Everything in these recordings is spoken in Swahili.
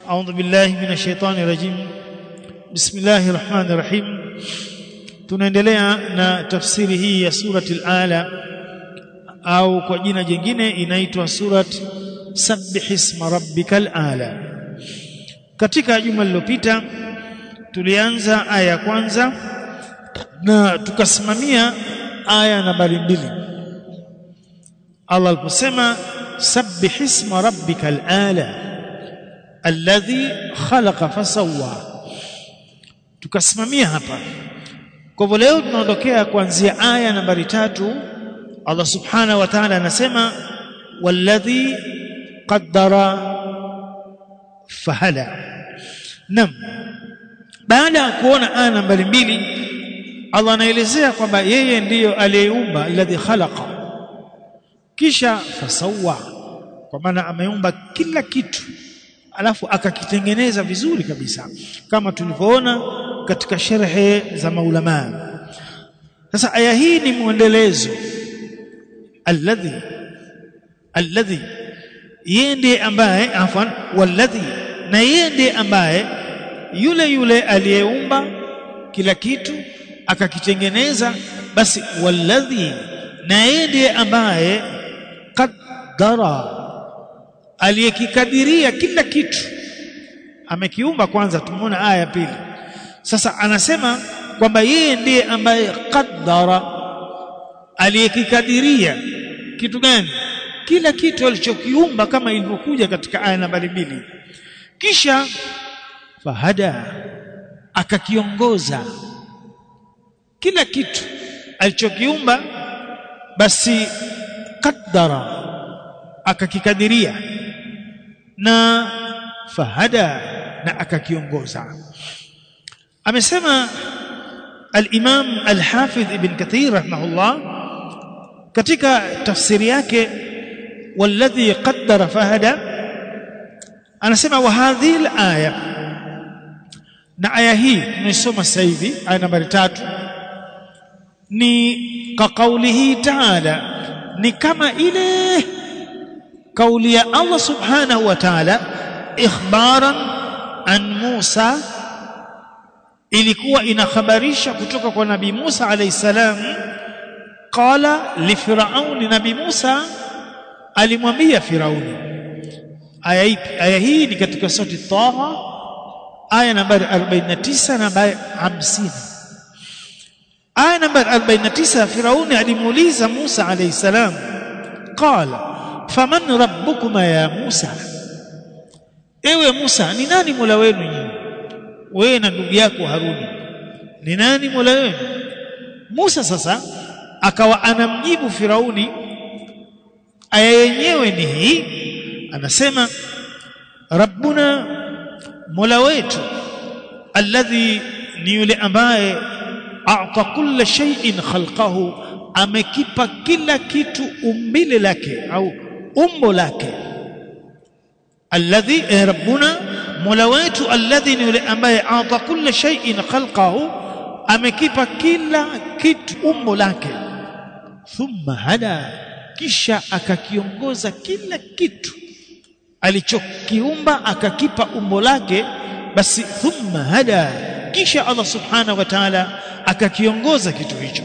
أعوذ بالله من الشيطان الرجيم بسم الله الرحمن الرحيم tunaendelea na tafsiri hii ya surati al-ala au kwa jina jingine inaitwa surat sabbih isma rabbikal ala katika juma lililopita tulianza aya ya kwanza na tukasimamia aya nambari mbili Allah aliposema sabbih isma rabbikal ala alladhi khalaqa fasawwa tukasimamia hapa kwa hivyo leo tunaondokea kuanzia aya nambari tatu Allah subhanahu wa ta'ala anasema walladhi qaddara fahala nam baada ya kuona aya nambari mbili Allah anaelezea kwamba yeye ndiyo aliyeumba alladhi khalaqa kisha fasawa kwa maana ameumba kila kitu alafu akakitengeneza vizuri kabisa kama tulivyoona katika sherhe za maulama sasa aya hii ni mwendelezo alladhi alladhi yeye ndiye ambaye afwan walladhi na yeye ndiye ambaye yule yule aliyeumba kila kitu akakitengeneza basi walladhi na yeye ndiye ambaye qaddara aliyekikadiria kila kitu amekiumba kwanza tumeona aya ya pili sasa anasema kwamba yeye ndiye ambaye qaddara aliyekikadiria kitu gani kila kitu alichokiumba kama ilivyokuja katika aya nambari mbili kisha fahada akakiongoza kila kitu alichokiumba basi qaddara akakikadiria na fahada na akakiongoza amesema al-Imam al-Hafidh Ibn Kathir rahimahullah katika tafsiri yake walladhi qaddara fahada anasema wa hadhihi al-aya na aya hii tunaisoma sasa hivi aya nambari tatu ni ka kaulihi ta'ala ni kama ile kauli ya Allah subhanahu wa ta'ala ikhbaran an Musa ilikuwa inakhabarisha kutoka kwa nabii Musa alayhi salam qala li firaun nabii Musa alimwambia firauni aya ipi aya hii ni katika surati Taha aya nambari 49 na nambari 50 aya nambari 49 firauni alimuuliza Musa alayhi salam qala faman rabbukuma ya Musa ewe Musa ni nani mola wenu nyinyi wewe na ndugu yako Haruni ni nani mola wenu Musa sasa akawa anamjibu Firauni aya yenyewe ni hii anasema rabbuna mola wetu alladhi ni yule ambaye a'ta kulla shay'in khalqahu amekipa kila kitu umbile lake au umbo lake alladhi eh, rabbuna mola wetu alladhi ni yule ambaye ata kulla shay'in khalqahu amekipa kila kitu umbo lake thumma hada kisha akakiongoza kila kitu alichokiumba akakipa umbo lake basi thumma hada kisha Allah subhanahu wa ta'ala akakiongoza kitu hicho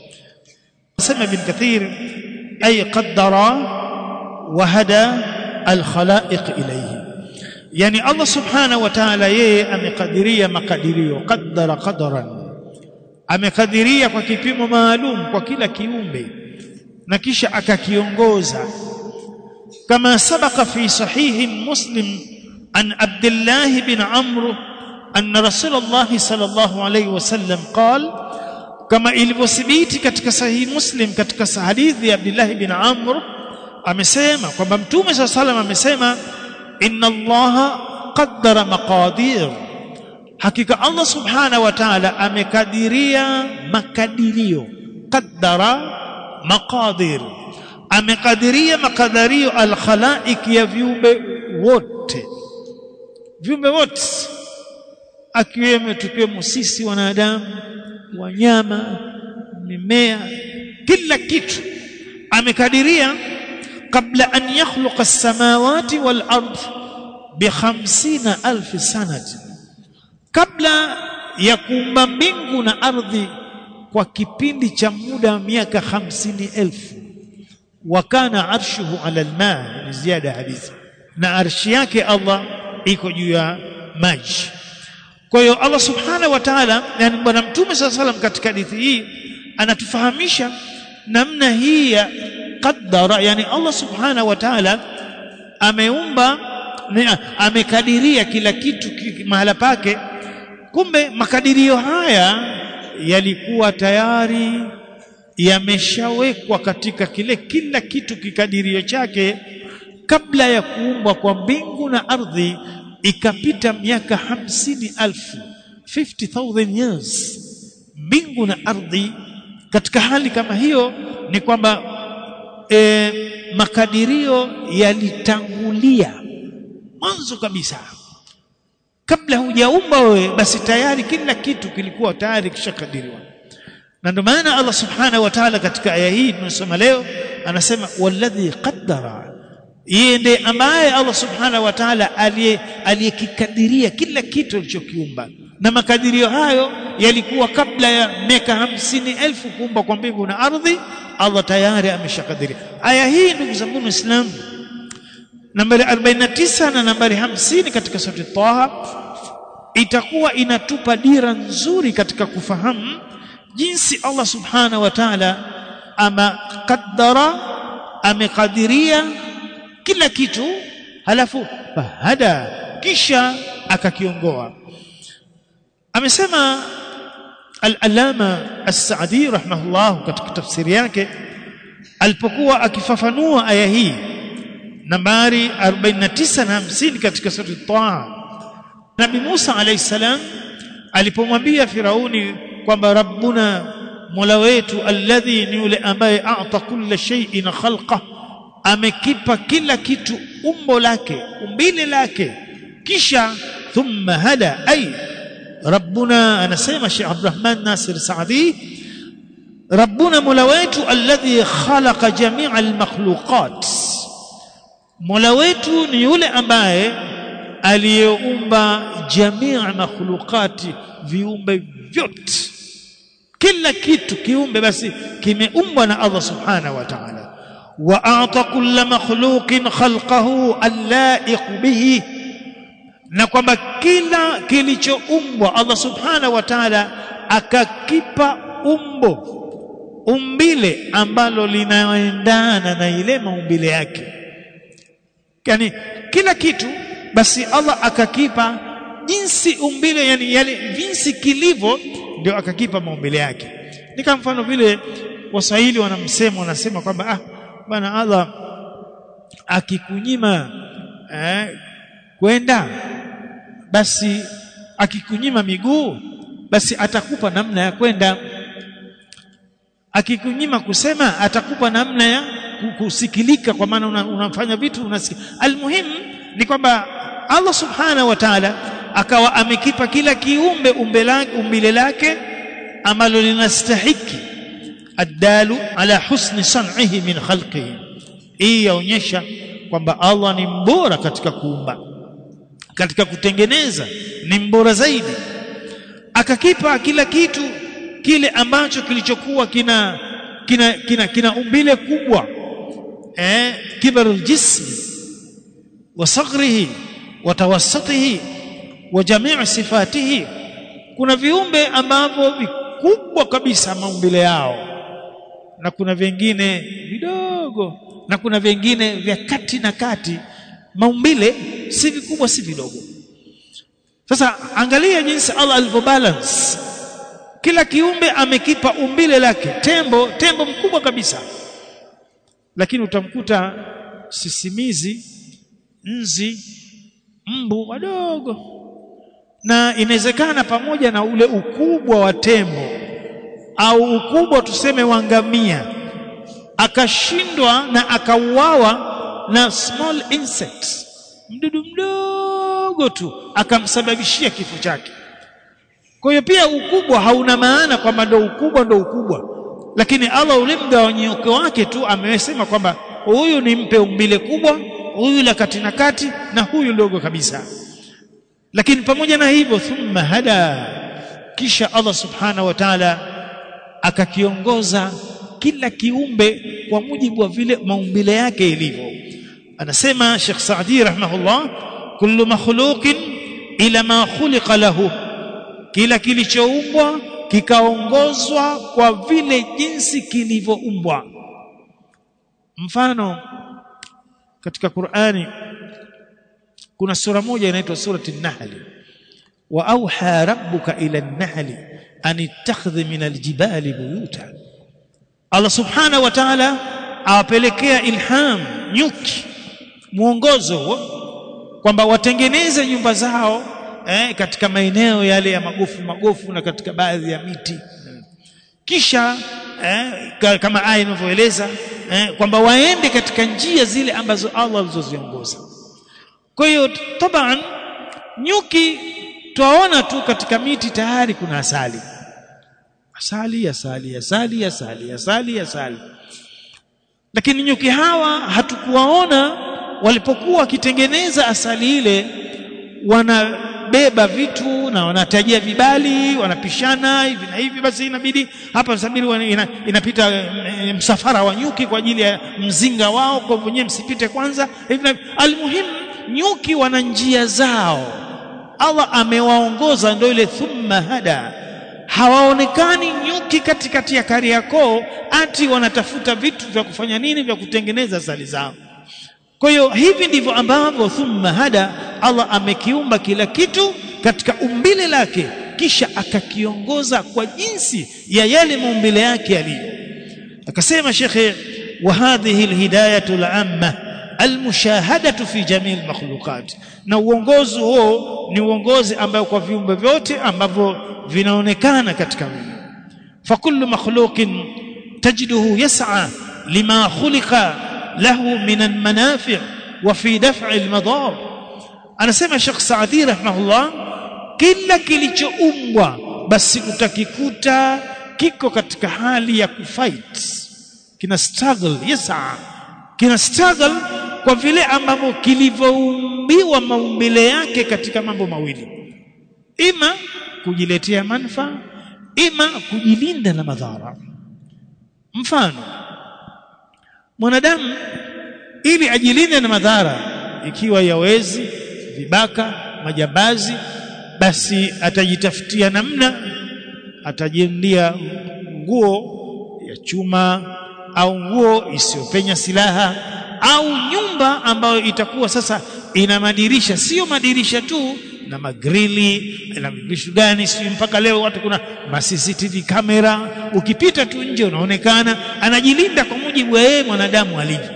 sema ibn kathir ay qaddara wa hada al-khalaiq ilayhi yani Allah subhanahu wa ta'ala yeye amekadiria makadirio qaddara qadaran amekadiria kwa kipimo maalum kwa kila kiumbe na kisha akakiongoza kama sabaka fi sahihi muslim an abdullah bin amr أن رسول الله صلى الله عليه وسلم قال كما ilivyothibiti katika sahihi muslim katika hadithi ya Abdullah bin Amr amesema kwamba mtume صلى الله عليه وسلم amesema inna allaha qaddara maqadir hakika Allah subhanahu wa ta'ala amekadiria makadirio qaddara maqadir amekadiria makadirio alkhalaiq ya viumbe wote viumbe wote akiwemo tukiwemo sisi wanadamu wanyama mimea kila kitu amekadiria kabla an yakhluqa as-samawati wal ard bi 50000 sanati kabla ya kuumba mbingu na ardhi kwa kipindi cha muda wa miaka hamsini elfu wakana arshuhu ala alma ni ziada hadithi na arshi yake Allah iko juu ya maji kwa hiyo Allah subhanahu wa ta'ala yani bwana mtume saa salam katika hadithi hii anatufahamisha namna hii ya qaddara yani Allah subhanahu wa ta'ala ameumba amekadiria kila kitu mahala pake kumbe makadirio haya yalikuwa tayari yameshawekwa katika kile kila kitu kikadirio chake kabla ya kuumbwa kwa mbingu na ardhi ikapita miaka hamsini alfu 50000 years mbingu na ardhi katika hali kama hiyo ni kwamba e, makadirio yalitangulia mwanzo kabisa kabla hujaumba wewe basi tayari kila kitu kilikuwa tayari kishakadiriwa na ndio maana Allah subhanahu wa ta'ala katika aya hii tunasoma leo anasema walladhi qaddara yeye ndiye ambaye Allah subhanahu wa ta'ala aliyekikadiria kila kitu alichokiumba na makadirio hayo yalikuwa kabla ya miaka hamsini elfu kuumba kwa mbingu na ardhi Allah tayari ameshakadiria aya hii ndugu zangu waislamu nambari 49 na nambari 50 katika sura Taha itakuwa inatupa dira nzuri katika kufahamu jinsi Allah subhanahu wa ta'ala ama qaddara amekadiria kila kitu halafu fahada kisha akakiongoa amesema al-alama as-Sa'di rahimahullah katika tafsiri yake alipokuwa akifafanua aya hii nambari 49 na 50 katika sura Taha Nabi Musa alayhi salam alipomwambia Firauni kwamba rabbuna mola wetu alladhi ni yule ambaye a'ta kulla shay'in khalqa amekipa kila kitu umbo lake umbile lake kisha thumma hada ay rabbuna anasema Sheikh Abdurrahman Nasir Saadi rabbuna mola wetu alladhi khalaqa jami'a almakhluqat mola wetu ni yule ambaye aliyeumba jamii makhluqati viumbe vyote kila kitu kiumbe basi kimeumbwa na Allah subhanahu wa ta'ala wa a'ta kulla makhluqin khalqahu allaiq bihi na kwamba kila kilichoumbwa Allah subhanahu wa ta'ala akakipa umbo umbile ambalo linaendana na ile maumbile yake yani kila kitu basi Allah akakipa jinsi umbile yani yale jinsi kilivyo ndio akakipa maumbile yake ni kama mfano vile waswahili wanamsema wanasema kwamba ah bwana Allah akikunyima eh, kwenda basi akikunyima miguu basi atakupa namna ya kwenda akikunyima kusema atakupa namna ya kusikilika kwa maana unafanya vitu unasikia almuhimu ni kwamba Allah subhanahu wa ta'ala akawa amekipa kila kiumbe umbile lake ambalo linastahiki addalu ala husni san'ihi min khalqihi hii yaonyesha kwamba Allah ni mbora katika kuumba katika kutengeneza ni mbora zaidi akakipa kila kitu kile ambacho kilichokuwa kina kina kina, kina umbile kubwa eh kibarul jismi wa saghrihi wa tawassutihi wa jamii sifatihi kuna viumbe ambavyo vikubwa kabisa maumbile yao na kuna vingine vidogo na kuna vingine vya kati na kati maumbile si vikubwa si vidogo sasa angalia jinsi Allah alivyobalance kila kiumbe amekipa umbile lake tembo tembo mkubwa kabisa lakini utamkuta sisimizi nzi mbu wadogo na inawezekana pamoja na ule ukubwa wa tembo au ukubwa tuseme wa ngamia akashindwa na akauawa na small insect mdudu mdogo tu akamsababishia kifo chake kwa hiyo pia ukubwa hauna maana kwamba ndo ukubwa ndo ukubwa lakini Allah ule mgawanyiko wake tu amesema kwamba huyu nimpe umbile kubwa huyu la kati na kati na huyu dogo kabisa lakini pamoja na hivyo thumma hada kisha Allah subhanahu wa ta'ala akakiongoza kila kiumbe kwa mujibu wa vile maumbile yake ilivyo anasema Sheikh Saadi rahimahullah kullu makhluqin ila ma khuliqa lahu kila kilichoumbwa kikaongozwa kwa vile jinsi kilivyoumbwa mfano katika Qur'ani kuna sura moja inaitwa surati an-nahl wa auha rabbuka ila an-nahl an ittakhidh min al-jibali buyuta Allah subhanahu wa ta'ala awapelekea ilham nyuki mwongozo huo kwamba watengeneze nyumba zao eh, katika maeneo yale ya magofu magofu na katika baadhi ya miti kisha eh, kama aya inavyoeleza eh, kwamba waende katika njia zile ambazo Allah alizoziongoza kwa hiyo taban nyuki twaona tu katika miti tayari kuna asali asali asali asali asali asali asali lakini nyuki hawa hatukuwaona walipokuwa wakitengeneza asali ile wanabeba vitu na wanatajia vibali wanapishana hivi na hivi basi inabidi hapa sabiri ina, inapita e, msafara wa nyuki kwa ajili ya mzinga wao kwa wenyewe msipite kwanza hivi na almuhimu nyuki wana njia zao Allah amewaongoza ndio ile thumma hada hawaonekani nyuki katikati ya Kariakoo ati wanatafuta vitu vya kufanya nini vya kutengeneza asali zao kwa hiyo hivi ndivyo ambavyo thumma hada Allah amekiumba kila kitu katika umbile lake kisha akakiongoza kwa jinsi ya yale maumbile yake yaliyo akasema shekhe wa hadhihi alhidayatu al'amma almushahadatu fi jamii almakhluqat na uongozi huo ni uongozi ambao kwa viumbe vyote ambavyo vinaonekana katika wingi fakullu makhluqin tajiduhu yas'a lima khuliqa له من المنافع وفي دفع المضار anasema Sheikh Saadi rahimahullah kila kilichoumbwa basi utakikuta kiko katika hali ya kufight kina struggle yesa kina struggle kwa vile ambavyo kilivyoumbiwa maumbile yake katika mambo mawili ima kujiletea manufaa ima kujilinda na madhara mfano mwanadamu ili ajilinde na madhara ikiwa ya wezi vibaka majambazi basi atajitafutia namna atajendia nguo ya chuma au nguo isiyopenya silaha au nyumba ambayo itakuwa sasa ina madirisha sio madirisha tu na magrili na vitu gani sio mpaka leo watu kuna ma CCTV kamera ukipita tu nje unaonekana anajilinda kwa mujibu wa yeye mwanadamu alivyo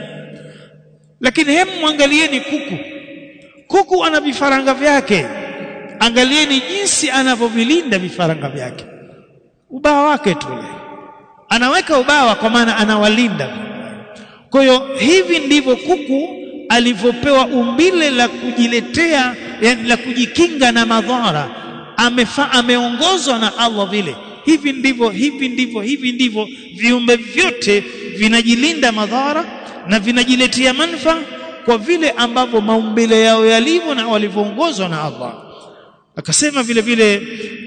lakini hemu mwangalieni kuku kuku ana vifaranga vyake angalieni jinsi anavyovilinda vifaranga vyake ubawa wake tu anaweka ubawa kwa maana anawalinda kwa hiyo hivi ndivyo kuku alivyopewa umbile la kujiletea yani la kujikinga na madhara amefa ameongozwa na Allah vile hivi ndivyo hivi ndivyo hivi ndivyo viumbe vyote vinajilinda madhara na vinajiletea manufaa kwa vile ambavyo maumbile yao yalivyo na walivyoongozwa na Allah akasema vile vile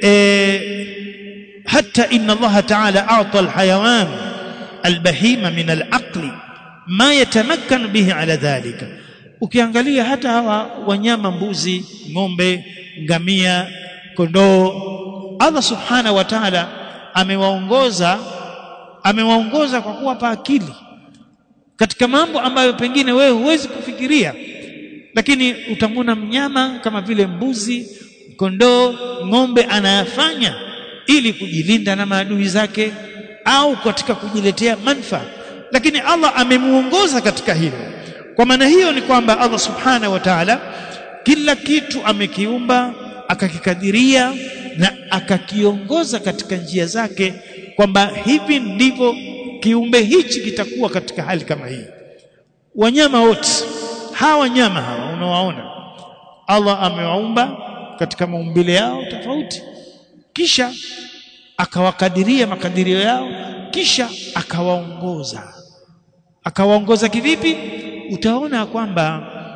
e, hata inna Allah ta'ala a'ta al-hayawan al-bahima min al-aqli ma yatamakkan bihi ala dhalika ukiangalia hata hawa wanyama mbuzi ng'ombe ngamia kondoo Allah subhanahu wa ta'ala amewaongoza amewaongoza kwa kuwapa akili katika mambo ambayo pengine wewe huwezi kufikiria lakini utamwona mnyama kama vile mbuzi kondoo ng'ombe anayafanya ili kujilinda na maadui zake au katika kujiletea manufaa lakini Allah amemuongoza katika hilo kwa maana hiyo ni kwamba Allah subhanahu wa ta'ala kila kitu amekiumba akakikadiria na akakiongoza katika njia zake kwamba hivi ndivyo kiumbe hichi kitakuwa katika hali kama hii wanyama wote hawa wanyama hawa unawaona Allah amewaumba katika maumbile yao tofauti kisha akawakadiria makadirio yao kisha akawaongoza akawaongoza kivipi utaona kwamba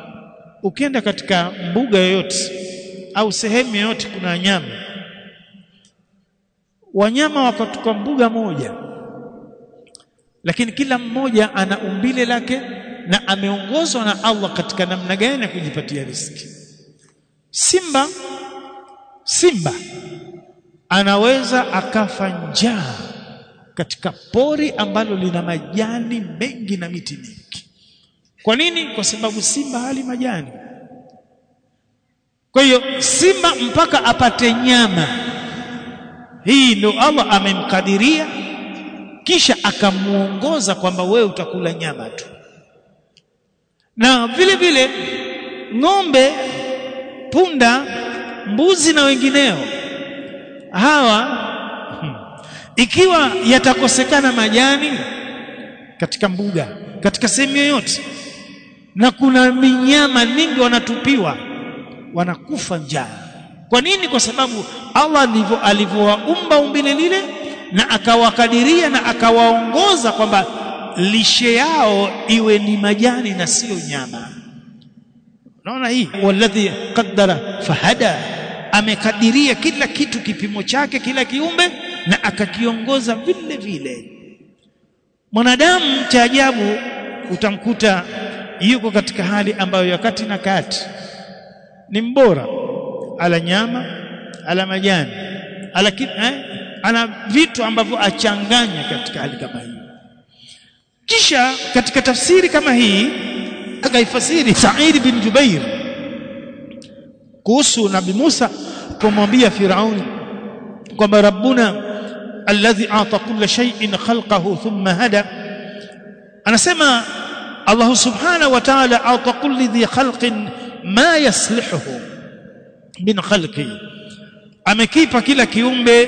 ukienda katika mbuga yoyote au sehemu yoyote kuna wanyama wanyama wako kwa mbuga moja lakini kila mmoja ana umbile lake na ameongozwa na Allah katika namna gani ya kujipatia riziki simba simba anaweza akafa njaa katika pori ambalo lina majani mengi na miti mingi kwa nini kwa sababu simba hali majani kwa hiyo simba mpaka apate nyama hii ndio Allah amemkadiria kisha akamuongoza kwamba wewe utakula nyama tu na vile vile ng'ombe punda mbuzi na wengineo hawa hmm, ikiwa yatakosekana majani katika mbuga katika sehemu yoyote na kuna minyama mingi wanatupiwa wanakufa njaa kwa nini kwa sababu Allah ndivyo alivyowaumba umbile lile na akawakadiria na akawaongoza kwamba lishe yao iwe ni majani na sio nyama unaona hii walladhi qaddara fahada amekadiria kila kitu kipimo chake kila kiumbe na akakiongoza vile vile mwanadamu cha ajabu utamkuta yuko katika hali ambayo ya kati na kati ni mbora ala nyama ala majani ala eh, ana vitu ambavyo achanganya katika hali kama hii kisha katika tafsiri kama hii akaifasiri Sa'id bin Jubair kuhusu Nabii Musa kumwambia Firauni kwamba rabbuna alladhi ata kulla shay'in khalqahu thumma hada anasema Allah subhanahu wa ta'ala ata kulli dhi khalqin ma yaslihuhu min khalqi amekipa kila kiumbe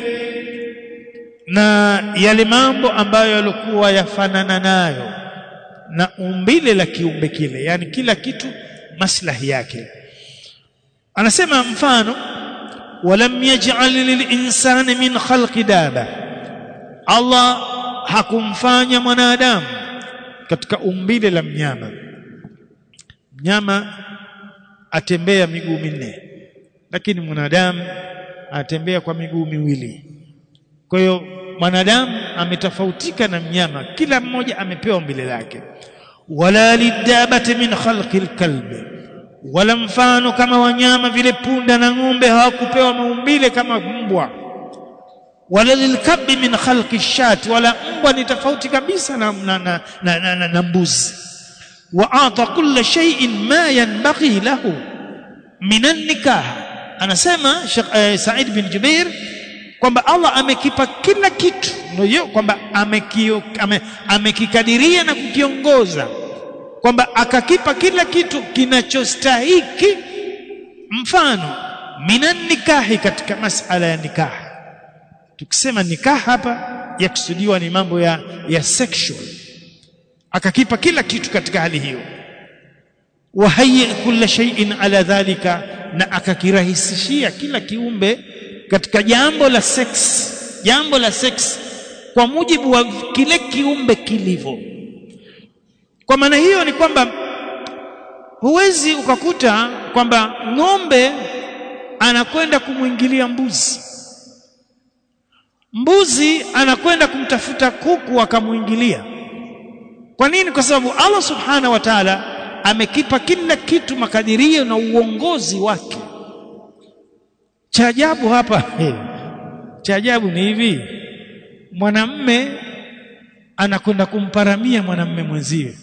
na yale mambo ambayo yalikuwa yafanana nayo na umbile la kiumbe kile yani kila kitu maslahi yake anasema mfano walam yaj'al lilinsani min khalqi daba Allah hakumfanya mwanadamu katika umbile la mnyama mnyama atembea miguu minne lakini mwanadamu atembea kwa miguu miwili kwa hiyo mwanadamu ametofautika na mnyama kila mmoja amepewa umbile lake wala lidabati min khalqi alkalb wala mfano kama wanyama vile punda na ng'ombe hawakupewa maumbile kama mbwa wala lilkabi min khalqi shati wala mbwa ni tofauti kabisa na, na, na, na, na, na, na mbuzi wa ata kulla shay'in ma yanbaghi lahu min an-nikah anasema uh, Said bin Jubair kwamba Allah amekipa kila kitu ndio kwamba amekio ame, amekikadiria na kukiongoza kwamba akakipa kila kitu kinachostahiki mfano minan nikahi katika masala ya nikah tukisema nikah hapa yakusudiwa ni mambo ya ya sexual akakipa kila kitu katika hali hiyo wa hayya kulla shay'in ala dhalika na akakirahisishia kila kiumbe katika jambo la sex jambo la sex kwa mujibu wa kile kiumbe kilivyo kwa maana hiyo ni kwamba huwezi ukakuta kwamba ng'ombe anakwenda kumwingilia mbuzi mbuzi anakwenda kumtafuta kuku akamwingilia kwa nini kwa sababu Allah subhanahu wa ta'ala amekipa kila kitu makadirio na uongozi wake cha ajabu hapa cha ajabu ni hivi mwanamme anakwenda kumparamia mwanamme mwenziwe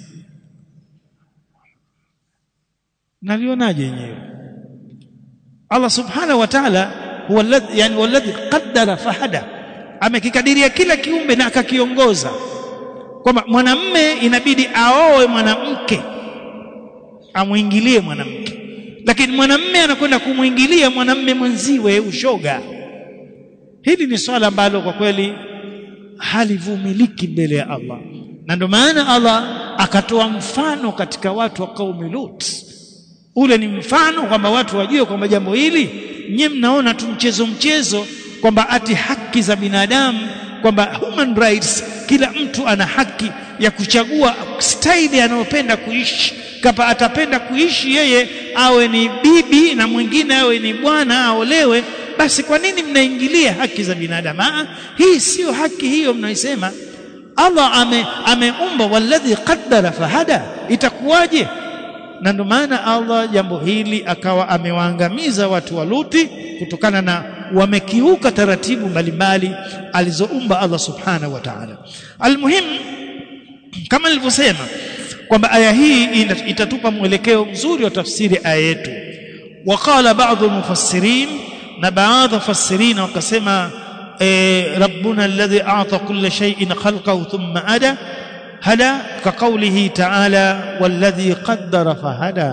nalionaje yenyewe Allah subhanahu wa ta'ala huwa alladhi yani walladhi qaddara fahada amekikadiria kila kiumbe na akakiongoza kwamba mwanamme inabidi aoe mwanamke amwingilie mwanamke lakini mwanamme anakwenda kumwingilia mwanamme mwenziwe ushoga hili ni swala ambalo kwa kweli halivumiliki mbele ya Allah na ndio maana Allah akatoa mfano katika watu wa kaumi Lut ule ni mfano kwamba watu wajue kwamba jambo hili nyie mnaona tu mchezo mchezo kwamba ati haki za binadamu kwamba human rights kila mtu ana haki ya kuchagua staili anayopenda kuishi kapa atapenda kuishi yeye awe ni bibi na mwingine awe ni bwana aolewe basi kwa nini mnaingilia haki za binadamu ah hii sio haki hiyo mnaisema Allah ame ameumba walladhi qaddara fahada itakuwaje na ndio maana Allah jambo hili akawa amewaangamiza watu wa Luti kutokana na wamekiuka taratibu mbalimbali alizoumba Allah subhanahu wa ta'ala almuhim kama nilivyosema kwamba aya hii itatupa mwelekeo mzuri wa tafsiri aya yetu waqala baadhi mufassirin na baadhi mufassirin wakasema ربنا الذي أعطى كل شيء خلقه ثم أدى هدى كقوله تعالى والذي قدر فهدى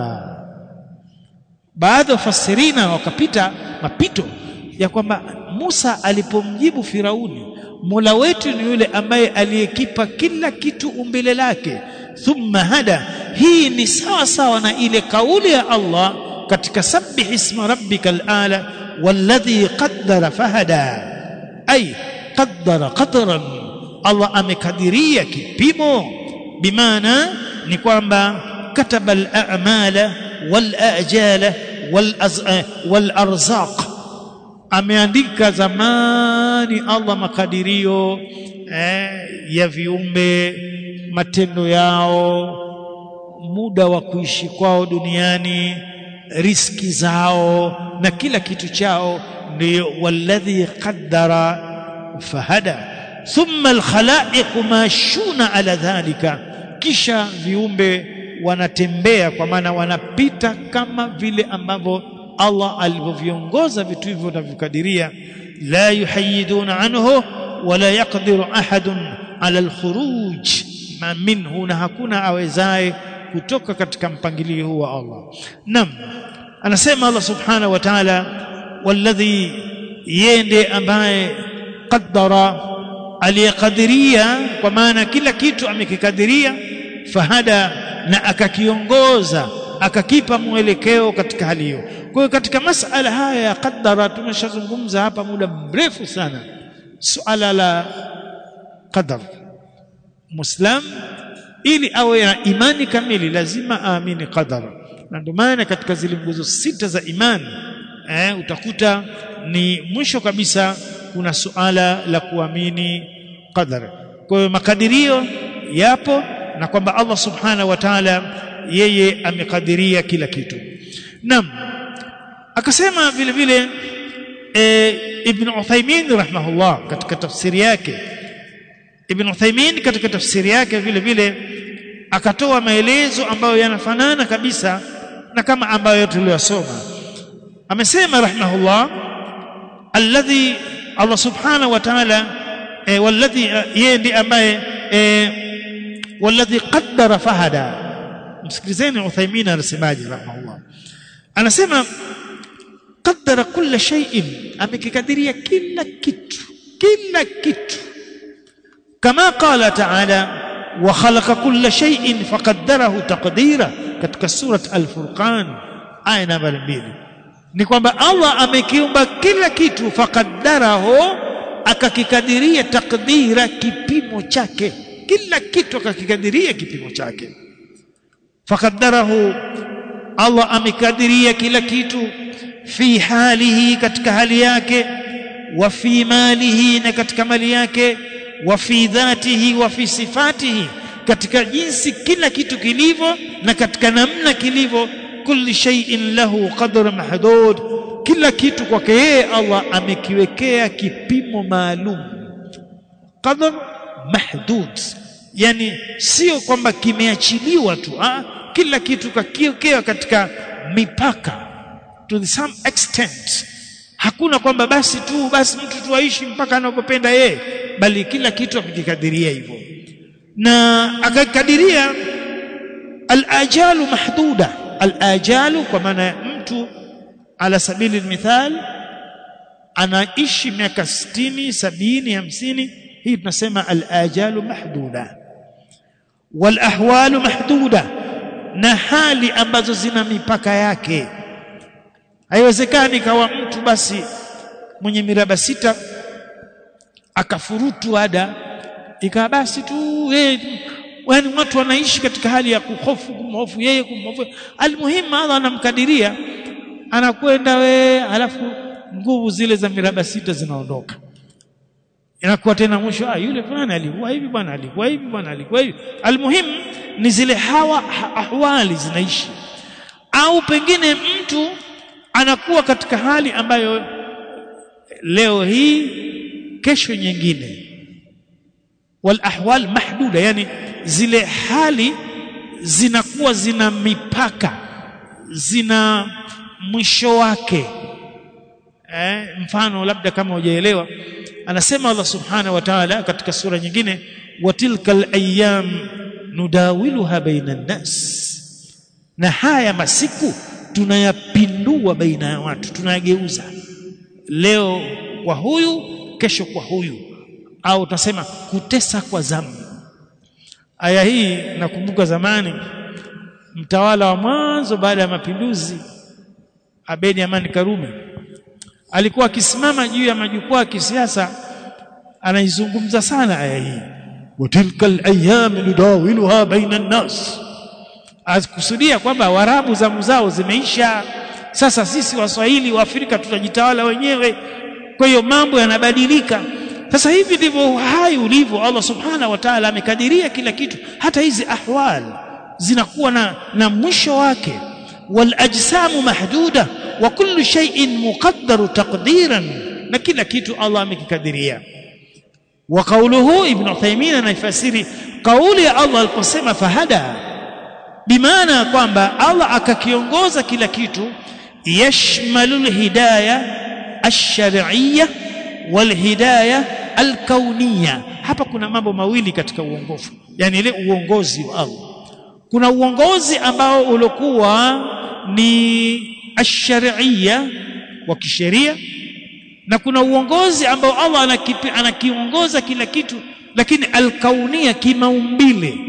baadhi wafasirina wakapita mapito ya kwamba Musa alipomjibu Firauni Mola wetu ni yule ambaye aliyekipa kila kitu umbile lake thumma hada hii ni sawa sawa na ile kauli ya Allah katika sabbih isma rabbikal ala walladhi qaddara fahada ay qaddara qadran Allah amekadiria kipimo bimaana ni kwamba kataba al-a'mala wal-ajala wal-arzaq ameandika zamani Allah makadirio eh, ya viumbe matendo yao muda wa kuishi kwao duniani riski zao na kila kitu chao ndio walladhi qaddara fahada thumma alkhalaiq mashuna ala dhalika kisha viumbe wanatembea kwa maana wanapita kama vile ambavyo Allah alivyoviongoza vitu hivyo na vikadiria la yuhayiduna anhu wala yaqdiru ahadun ala alkhuruj ma minhu na hakuna awezaye kutoka katika mpangilio huu wa Allah nam anasema Allah subhanahu wa ta'ala walladhi yende ambaye qaddara aliyekadiria kwa maana kila kitu amekikadiria fahada na akakiongoza akakipa mwelekeo katika hali hiyo kwa hiyo katika masala haya ya qaddara tumeshazungumza hapa muda mrefu sana suala la qadar muslim ili awe na imani kamili lazima aamini qadar na ndio maana katika zile nguzo sita za imani eh, utakuta ni mwisho kabisa kuna suala la kuamini qadar kwa hiyo makadirio yapo na kwamba Allah subhanahu wa ta'ala yeye amekadiria kila kitu naam akasema vile vile e, ibn Uthaymeen rahimahullah katika tafsiri yake ibn Uthaymeen katika tafsiri yake vile vile akatoa maelezo ambayo yanafanana kabisa na kama ambayo tuliyosoma amesema rahimahullah alladhi Allah subhanahu wa ta'ala e, walladhi yeye ndiye ambaye e, walladhi qaddara fahada msikilizeni Uthaymeen anasemaje rahimahullah anasema qaddara kulla shay'in amekikadiria kila kitu kila kitu kama qala ta'ala wa khalaqa kulla shay'in faqaddarahu taqdira katika surat al-furqan aya namba 2 ni kwamba Allah amekiumba kila kitu faqaddarahu akakikadiria takdira kipimo chake kila kitu akakikadiria kipimo chake faqaddarahu Allah amekadiria kila kitu fi halihi katika hali yake wa fi malihi na katika mali yake wa fi dhatihi wa fi sifatihi katika jinsi kila kitu kilivyo na katika namna kilivyo kulli shay'in lahu qadr mahdud kila kitu kwake yeye Allah amekiwekea kipimo maalum qadr mahdud yani sio kwamba kimeachiliwa tu ah kila kitu kakiwekea katika mipaka to some extent hakuna kwamba basi tu basi mtu tu aishi mpaka anapopenda yeye bali kila kitu akikadiria hivyo na akakadiria al-ajalu mahduda al-ajalu kwa maana mtu ala sabili mithal anaishi miaka 60 70 50 hii tunasema al-ajalu mahduda wal ahwalu mahduda na hali ambazo zina mipaka yake haiwezekani kawa mtu basi mwenye miraba sita akafurutu ada ikawa basi tu eh, yani watu wanaishi katika hali ya kuhofu kumhofu yeye kumhofu almuhimu Allah anamkadiria anakwenda we alafu nguvu zile za miraba sita zinaondoka inakuwa tena mwisho ah yule fulani alikuwa hivi bwana alikuwa hivi bwana alikuwa hivi almuhimu ni zile hawa ahwali zinaishi au pengine mtu anakuwa katika hali ambayo leo hii kesho nyingine wal ahwal mahduda yani zile hali zinakuwa zina mipaka zina mwisho wake eh, mfano labda kama hujaelewa anasema Allah subhanahu wa ta'ala katika sura nyingine watilkal ayyam nudawiluha baina nas na haya masiku tunayapindua baina ya watu tunayageuza leo kwa huyu kesho kwa huyu au tutasema kutesa kwa zamu aya hii nakumbuka zamani mtawala wa mwanzo baada ya mapinduzi Abedi Amani Karume alikuwa akisimama juu ya majukwaa ya kisiasa anaizungumza sana aya hii watilkal ayyam nudawiluha baina an-nas akusudia kwamba warabu zamu zao zimeisha sasa sisi waswahili wa Afrika tutajitawala wenyewe kwa hiyo mambo yanabadilika sasa hivi ndivyo hai ulivyo Allah subhanahu wa ta'ala amekadiria kila kitu hata hizi ahwal zinakuwa na, na mwisho wake wal ajsamu mahduda wa kullu shay'in muqaddaru taqdiran na kila kitu Allah amekikadiria wa qawluhu ibn Uthaymeen anaifasiri kauli ya Allah aliposema fahada bimaana kwamba Allah akakiongoza kila kitu yashmalul hidayah ash-shar'iyyah wal hidayah al-kauniyah hapa kuna mambo mawili katika uongofu yani ile uongozi wa Allah kuna uongozi ambao ulikuwa ni ash-shar'iyya wa kisheria na kuna uongozi ambao Allah anakipi, anakiongoza kila kitu lakini al-kaunia kimaumbile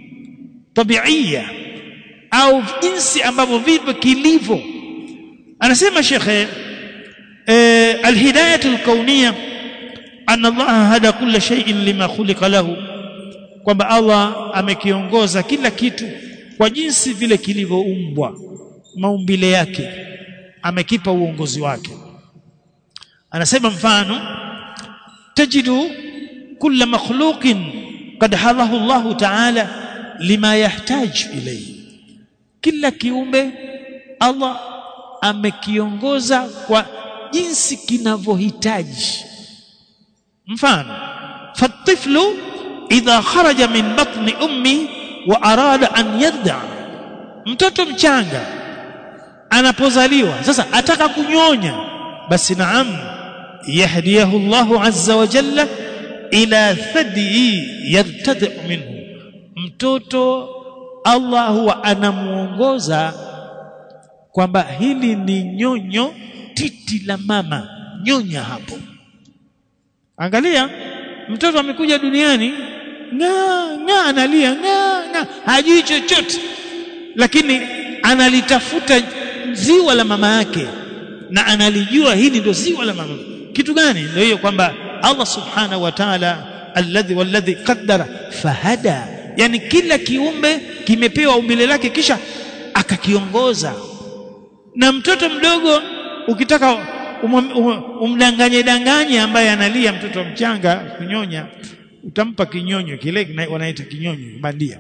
tabiia au jinsi ambavyo vipo kilivyo anasema shekhe eh, al-hidayatu al-kauniyya anna Allah hada kulla shay'in lima khuliqa lahu kwamba Allah amekiongoza kila kitu kwa jinsi vile kilivyoumbwa maumbile yake amekipa uongozi wake anasema mfano tajidu kulla makhluqin qad halahu Allah ta'ala lima yahtaj ilayhi kila kiumbe Allah amekiongoza kwa jinsi kinavyohitaji mfano fatiflu idha kharaja min batni ummi wa arada an yadda mtoto mchanga anapozaliwa sasa ataka kunyonya basi naam yahdiyahu Allahu azza wa jalla ila thadi yartadi minhu mtoto Allah huwa anamuongoza kwamba hili ni nyonyo titi la mama nyonya hapo angalia mtoto amekuja duniani nga nga analia nga nga hajui chochote lakini analitafuta ziwa la mama yake na analijua hili ndio ziwa la mama kitu gani ndio hiyo kwamba Allah subhanahu wa ta'ala alladhi walladhi qaddara fahada yani kila kiumbe kimepewa umbile lake kisha akakiongoza na mtoto mdogo ukitaka umdanganye danganye ambaye analia mtoto mchanga kunyonya utampa kinyonyo kile wanaita kinyonyo bandia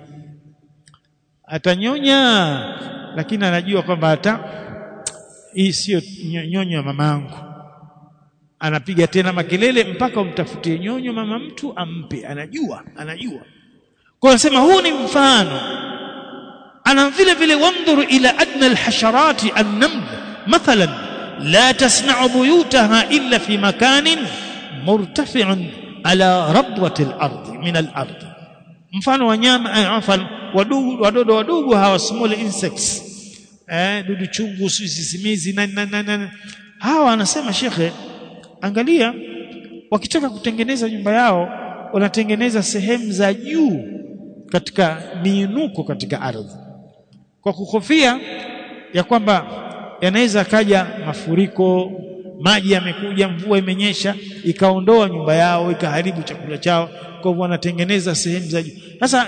atanyonya lakini anajua kwamba hata hii sio nyonyo ya mamangu anapiga tena makelele mpaka umtafutie nyonyo mama mtu ampe anajua anajua kwa anasema huu ni mfano ana vile vile wandhuru ila adna alhasharati annaml mathalan la tasna'u buyutaha illa fi makanin murtafi'un ala rabwati al-ard min al-ard mfano wanyama mfano wadudu wadodo wadogo hawa small insects eh dudu chungu sisimizi na, na, na, na. hawa anasema shekhe angalia wakitaka kutengeneza nyumba yao wanatengeneza sehemu za juu katika miinuko katika ardhi kwa kuhofia ya kwamba yanaweza kaja mafuriko maji yamekuja mvua imenyesha ikaondoa nyumba yao ikaharibu chakula chao kwa hivyo wanatengeneza sehemu za juu sasa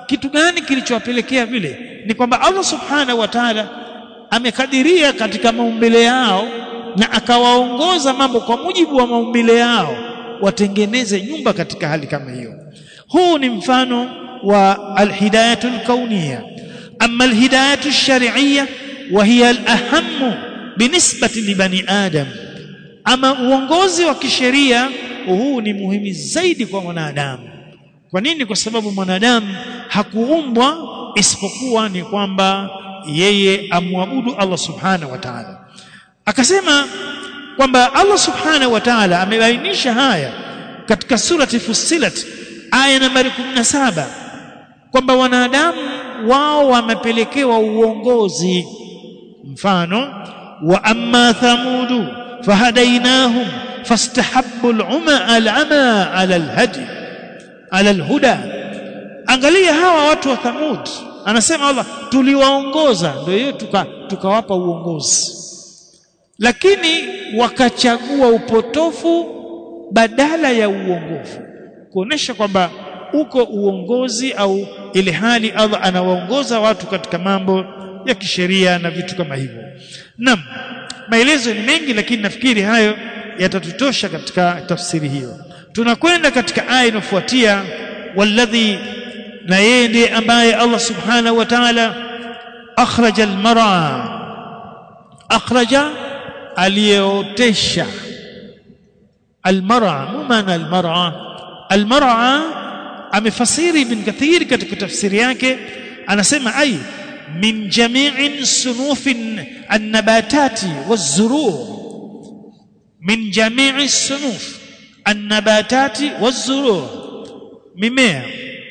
kitu gani kilichowapelekea vile ni kwamba Allah subhanahu wa ta'ala amekadiria katika maumbile yao na akawaongoza mambo kwa mujibu wa maumbile yao watengeneze nyumba katika hali kama hiyo huu ni mfano wa alhidayatul kauniyya amma alhidayatul shar'iyya wa hiya alahammu binisbati li bani adam ama uongozi wa kisheria huu ni muhimu zaidi kwa mwanadamu kwa nini kwa sababu mwanadamu hakuumbwa isipokuwa ni kwamba yeye amwabudu Allah subhanahu wa ta'ala akasema kwamba Allah subhanahu wa ta'ala amebainisha haya katika surati Fussilat aya nambari 17 kwamba wanadamu wao wamepelekewa uongozi mfano wa amma thamudu fahadainahum fastahabbu al-umma al-ama ala al-hadi ala al-huda angalia hawa watu wa thamud anasema Allah tuliwaongoza ndio hiyo tukawapa tuka uongozi lakini wakachagua upotofu badala ya uongofu kuonesha kwamba uko uongozi au ile hali Allah anawaongoza watu katika mambo ya kisheria na vitu kama hivyo naam maelezo ni mengi lakini nafikiri hayo yatatutosha katika tafsiri hiyo tunakwenda katika aya inayofuatia walladhi na yeye ndiye ambaye Allah subhanahu wa ta'ala akhraja almar'a akhraja aliyeotesha almar'a maana almar'a almar'a amefasiri ibn kathir katika tafsiri yake anasema ai min jami'in sunufin an-nabatati waz-zuru' min jami'i sunuf an-nabatati waz-zuru' mimea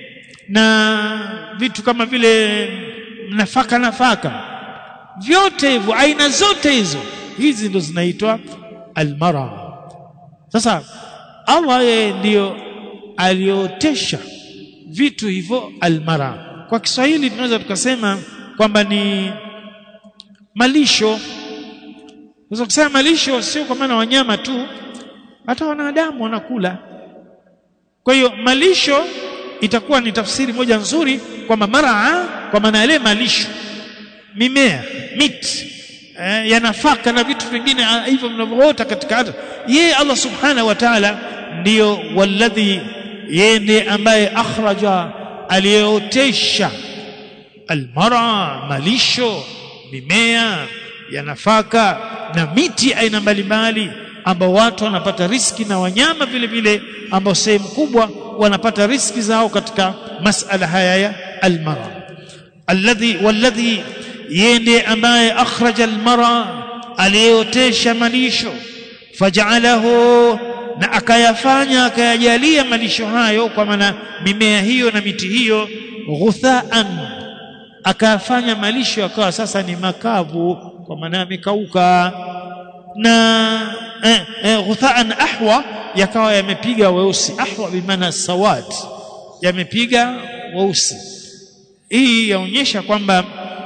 na vitu kama vile nafaka nafaka vyote hivyo aina zote hizo hizi ndo zinaitwa almara sasa Allah yeye ndiyo aliotesha vitu hivyo almara kwa Kiswahili tunaweza tukasema kwamba ni malisho unaweza kusema malisho sio kwa maana wanyama tu hata wanadamu wanakula kwa hiyo malisho itakuwa ni tafsiri moja nzuri kwamba maraa kwa maana yale malisho mimea miti eh, ya nafaka na vitu vingine hivyo vinavyoota katika hata yeye Allah subhanahu wa ta'ala ndiyo walladhi yeye ndiye ambaye akhraja aliyeotesha almara malisho mimea ya nafaka na miti aina mbalimbali ambao watu wanapata riski na wanyama vile vile ambao sehemu kubwa wanapata riski zao katika masala haya ya almara alladhi walladhi yeye ndiye ambaye akhraja almara aliyeotesha malisho faj'alahu na akayafanya akayajalia malisho hayo kwa maana mimea hiyo na miti hiyo ghuthaan akayafanya malisho yakawa sasa ni makavu kwa maana yamekauka na eh, eh, ghuthaan ahwa yakawa yamepiga weusi ahwa bimaana sawad yamepiga weusi hii yaonyesha kwamba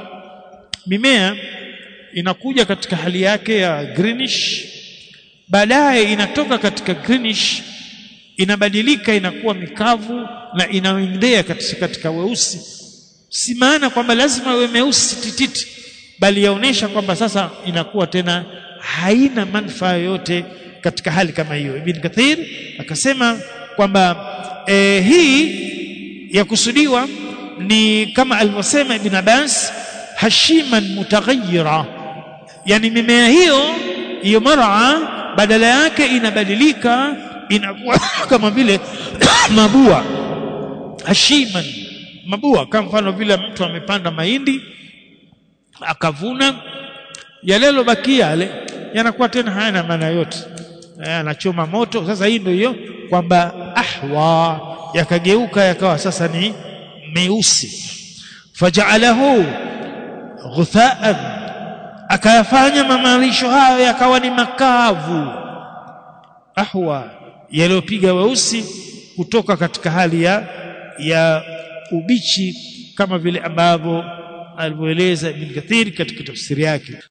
mimea inakuja katika hali yake ya greenish baadaye inatoka katika greenish inabadilika inakuwa mikavu na inaendea katika, katika weusi si maana kwamba lazima iwe meusi tititi bali yaonesha kwamba sasa inakuwa tena haina manufaa yoyote katika hali kama hiyo ibn kathir akasema kwamba e, hii ya kusudiwa ni kama alivyosema ibn abbas hashiman mutaghayyira yani mimea hiyo hiyo mara badala yake inabadilika inakuwa kama vile mabua hashiman mabua kama mfano vile mtu amepanda mahindi akavuna yale yalobakia yale yanakuwa tena hayana maana yote anachoma moto sasa hii ndio hiyo kwamba ahwa yakageuka yakawa sasa ni meusi faja'alahu ghuthaan akayafanya mamalisho hayo yakawa ni makavu ahwa yaliyopiga weusi kutoka katika hali ya ya ubichi kama vile ambavyo alivyoeleza Ibn Kathir katika tafsiri yake